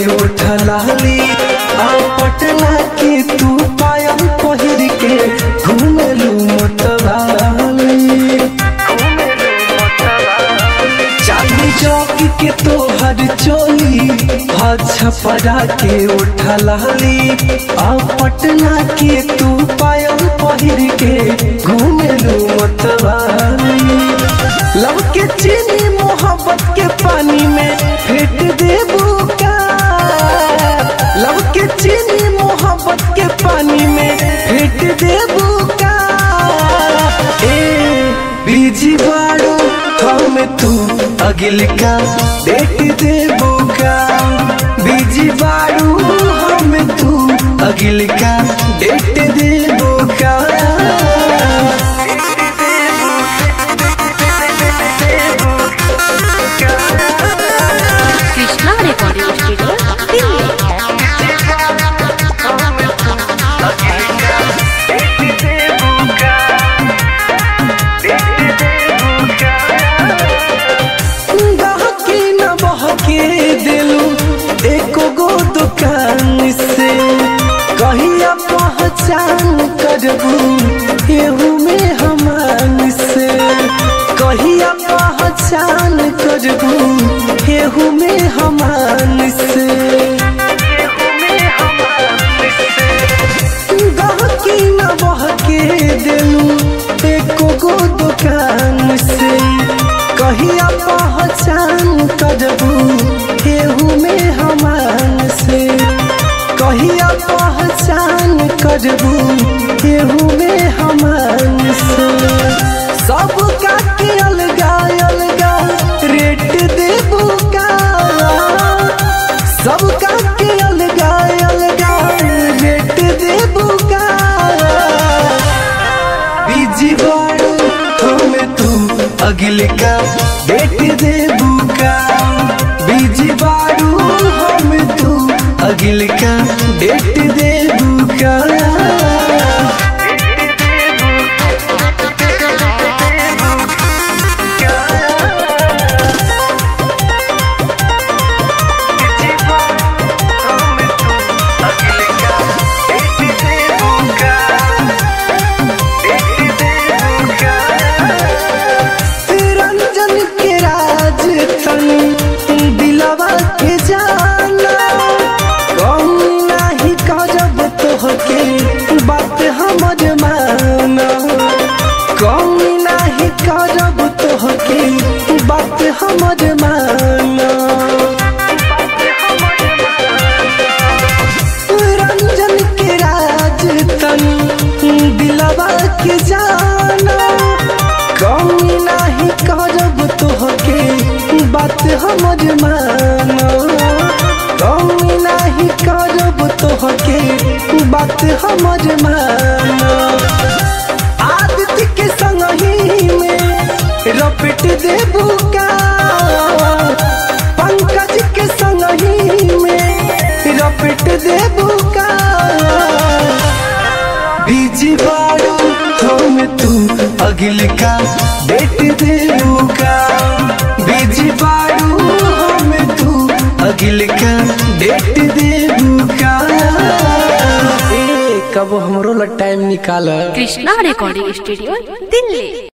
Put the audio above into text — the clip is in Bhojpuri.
उठलाली आ पटना के तू पायल पहिर के घूमेलू मतवाली चांदी चौक के तोहर चोली छपरा के उठलाली आ पटना के तू पायल पहिर के घूमेलू मतवाली लव के चीनी मोहब्बत के पानी में फेंट देबू का लव के चीनी मोहब्बत के पानी में फेंट देबू का ए बीजी बाड़ो हम तू अगिल का देख देबू का बीजी बाड़ू हम तू अगिल का देख देबू का कृष्णा रिकॉर्डिंग स्टूडियो दिल्ली बहके न बहके दिलू एको गो दुकान से कहिया पहचान करबू एहू में हमान से कहिया पहचान करबू एहू में हमान से बहके न बहके दिलू एको गो दुकान से कहिया पहचान करबू एहू में हमान से कहिया पहचान करबू एहू में हमान से सब का के अलगा अलगा रेट देबू का सब का के अलगा अलगा रेट देबू का बीजी बाड़ू हमें तू अगिल का बेट देबू का बीजी बाड़ू हमें तू अगिल का बेट देबू का रंजन के राज तनी दिलवा के जाना कौन नाही करब तोहके बात हमर माना कौन नाही करब तोहके बात हमर माना रंजन के राज तनी दिलवा के जाना कौन नाही करब तोहके बात हमर माना कौन नाही करब तोहके बात हमर माना आदित्य के संगही में रपट देबू का पंकज के संगही में रपट देबू का बीजी बाड़ू हम तू अगिल का बेट देबू का बीजी बाड़ू हम तू अगिल का बेट देबू का ए कब हमरो ला टाइम निकाल कृष्णा रिकॉर्डिंग स्टूडियो दिल्ली